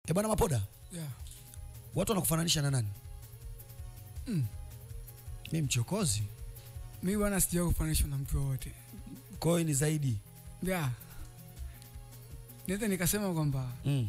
Eh bwana Mapoda, Yeah. watu wanakufananisha na nani? Mm. Mimi mchokozi. Mi bwana sija kufananishwa na mtu wowote. Kwa hiyo ni zaidi. Yeah. Naweza nikasema kwamba Mm.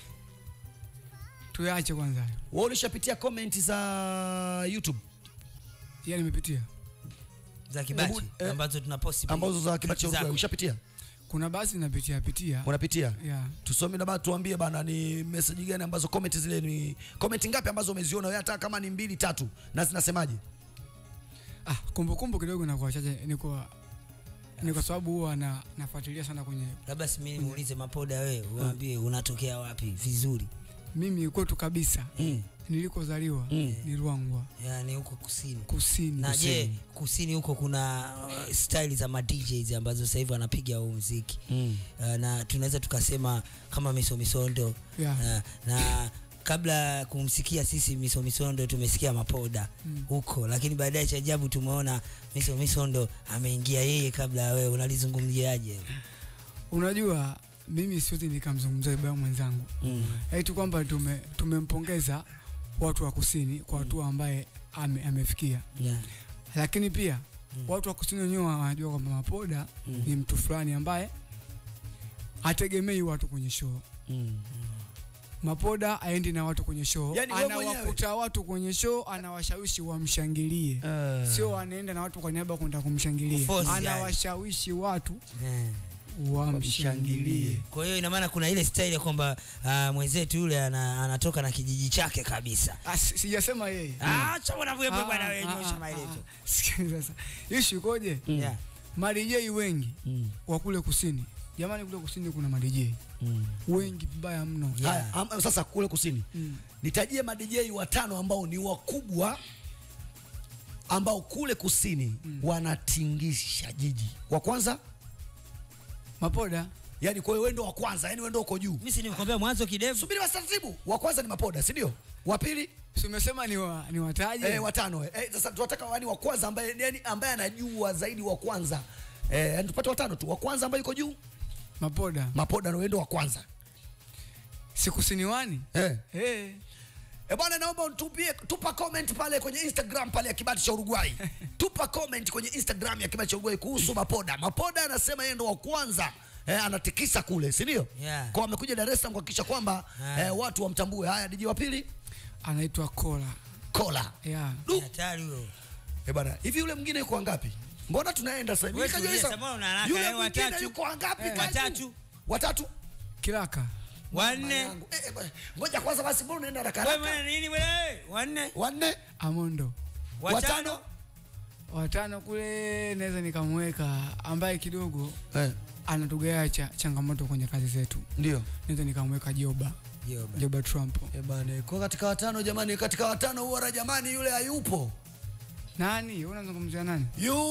tuyache kwanza. hayo. Wewe ulishapitia comment za YouTube Yeah, nimepitia. za kibachi Hebu, eh, ambazo tunaposti pia. ambazo za kibachi Zako. cha ushapitia? Kuna basi napitia pitia. Unapitia? Yeah. Tusome na bana tuambie bana ni message gani ambazo comment zile ni comment ngapi ambazo umeziona wewe hata kama ni mbili tatu na zinasemaje? Ah, kumbukumbu kidogo na kwa chache ni kwa ni kwa sababu huwa na nafuatilia sana kwenye labda si mimi muulize mapoda wewe uambie unatokea wapi vizuri mimi kwetu kabisa Mm. nilikozaliwa Mm. ni Ruangwa yani huko kusini kusini. na je kusini huko kuna uh, style za ma DJs ambazo sasa hivi wanapiga huu muziki Mm. uh, na tunaweza tukasema kama miso misondo Yeah. uh, na kabla ya kumsikia sisi miso misondo tumesikia mapoda Mm. huko lakini baadaye cha ajabu tumeona miso misondo ameingia yeye kabla ya wewe unalizungumziaje Unajua mimi siwezi nikamzungumzia baba mwenzangu Mm. eti kwamba tume tumempongeza watu wa kusini kwa hatua ambaye ame, amefikia, yeah. lakini pia watu wa kusini wenyewe wanajua kwamba Mapoda ni mtu fulani ambaye hategemei watu kwenye show. Mm. Mapoda aendi na watu kwenye show, Yaani wewe mwenyewe? anawakuta watu kwenye show, anawashawishi wamshangilie, Eh. sio anaenda na watu kwa niaba ya kwenda kumshangilia, Kuforce, yani. anawashawishi watu Yeah. wamshangilie. kwa hiyo ina maana kuna ile style ya kwamba uh, mwenzetu yule ana, anatoka na kijiji chake kabisa Ah, si- Sijasema yeye. Ah, acha bwana wewe Ah, bwana ah, wewe ah, nyosha ah, maelezo ah. Sikia sasa. Issue ikoje? yeah. Madijei wengi Mm. wa kule kusini. Jamani kule kusini kuna madijei Mm. wengi vibaya mno. Yeah. Haya, am- sasa kule kusini Mm. nitajie madj watano ambao ni wakubwa ambao kule kusini wanatingisha jiji. Wa kwanza, Mapoda yani kwa hiyo wewe ndo wa kwanza, yani wewe ndo uko juu. mimi si nimekwambia mwanzo kidevu Subiri basi taratibu. Wa kwanza ni Mapoda, si ndio? Wa pili si umesema ni wa, ni wataje? eh, watano eh. Eh, sasa tunataka yani wa kwanza ambaye yani ambaye anajua zaidi wa kwanza. Eh, yani tupate watano tu. Wa kwanza ambaye yuko juu, Mapoda Mapoda ndio ndo wa kwanza. si kusini wani? Eh. Eh. E bwana, naomba utupie, tupa comment pale kwenye Instagram pale ya Kibati cha Uruguay. tupa comment kwenye Instagram ya Kibati cha Uruguay kuhusu Mapoda. Mapoda anasema yeye ndo wa kwanza eh, anatikisa kule, si ndio? Yeah. Kwa amekuja Dar es Salaam kuhakikisha kwamba Ah. eh, watu wamtambue. Haya, DJ wa pili Anaitwa Kola. Kola. Yeah. Du. hatari huyo Eh bwana, hivi yule mwingine yuko wangapi? Mbona tunaenda sasa hivi? Wewe Nikajua tulia, sasa, Samora una haraka, Yule eh, mwingine watatu. yuko wangapi? Eh, Kazu? watatu. Watatu. Kilaka. wanne Yangu. Eh, eh, bwana, Ngoja kwanza basi, mbona unaenda haraka wewe haraka? mwana nini wewe wanne Wanne, Amondo. watano Watano kule naweza nikamweka ambaye kidogo eh, anatugea cha, changamoto kwenye kazi zetu. ndio. Naweza nikamweka Joba. Joba. Joba Trump. Eh bana, kwa katika watano jamani, katika watano huwa jamani, yule hayupo, Nani? Wewe unazungumzia nani?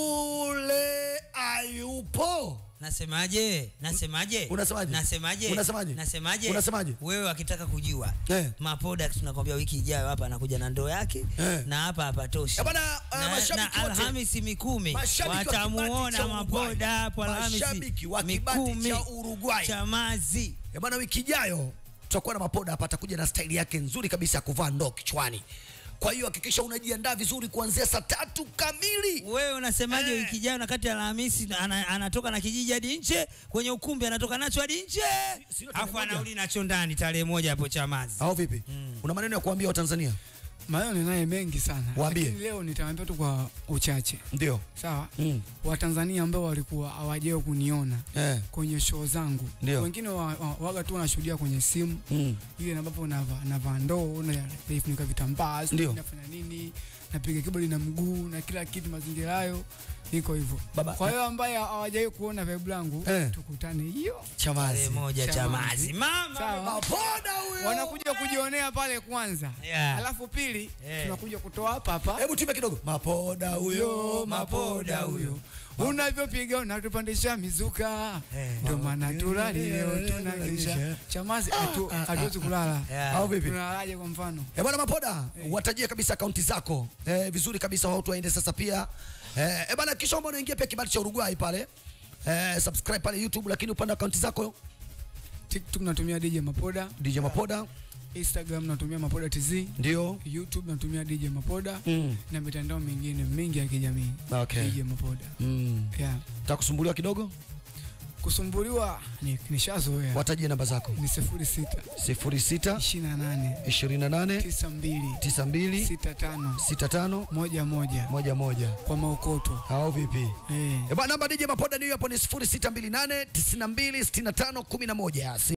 yule hayupo. nasemaje nasemaje Unasemaje? nasemaje Unasemaje? nasemaje Unasemaje? wewe akitaka kujua Eh. mapoda tunakwambia wiki ijayo hapa anakuja na ndoo yake Eh. na hapa hapatoshi Eh, bana, uh, na, mashabiki na wote- alhamisi mikumi Mashabiki wa Kibati watamuona cha Uruguay. mapoda hapo alhamisi Mashabiki wa Kibati mikumi cha Uruguay. chamazi Eh bana, wiki ijayo tutakuwa na Mapoda hapa, atakuja na staili yake nzuri kabisa ya kuvaa ndoo kichwani. Kwa hiyo hakikisha unajiandaa vizuri kuanzia saa tatu kamili. wewe unasemaje Eh. wiki ijayo na kati ya alhamisi ana, anatoka na kijiji hadi nje kwenye ukumbi anatoka nacho hadi nje sio tarehe afu moja? anarudi nacho ndani tarehe moja hapo chamazi Au vipi? Una maneno ya kuambia Watanzania? Maneno ninaye mengi sana. Waambie. Lakini leo nitawaambia tu kwa uchache. Ndio. Sawa? Mm. Watanzania ambao walikuwa hawajao kuniona Eh. kwenye show zangu. Ndio. Wengine wa, wa, waga tu wanashuhudia kwenye simu Mm. ile ambapo navaa navaa ndoo na naifunika vitambaa sijui Ndio. nafanya nini napiga keyboard na mguu na kila kitu mazingira hayo niko hivyo Baba- kwa hiyo ambaye hawajai kuona vibe langu Eh. tukutane hiyo Chamazi. tarehe moja Chamazi. chamazi mama Sawa. Mapoda huyo. wanakuja kujionea pale kwanza Yeah. alafu pili Eh. tunakuja kutoa hapa hapa Hebu tupe kidogo. Mapoda huyo, huyo mapoda huyo unavyopiga unatupandisha mizuka Eh. ndio maana tulali leo tunakesha chamazi hatu- hatuwezi kulala Yeah. Au vipi? tunalalaje kwa mfano Eh, bwana Mapoda, watajie kabisa akaunti zako eh, vizuri kabisa, watu waende sasa pia eh, eh, bwana, kisha omba unaingia pia kibali cha Uruguay pale eh, subscribe pale YouTube, lakini upande akaunti zako tiktok natumia dj mapoda DJ Mapoda Instagram natumia Mapoda TZ, Ndio. YouTube natumia DJ Mapoda Mm. na mitandao mingine mingi ya kijamii Okay. DJ Mapoda. Mm. Yeah. Takusumbuliwa kidogo? Kusumbuliwa ni nishazoea. Watajie namba zako. Ni 06 06 28 28 92 92 65 65 moja moja 11. kwa maukoto. Hao vipi? Eh. Eh, bwana namba DJ Mapoda ni hiyo hapo ni 0628 92 65 11.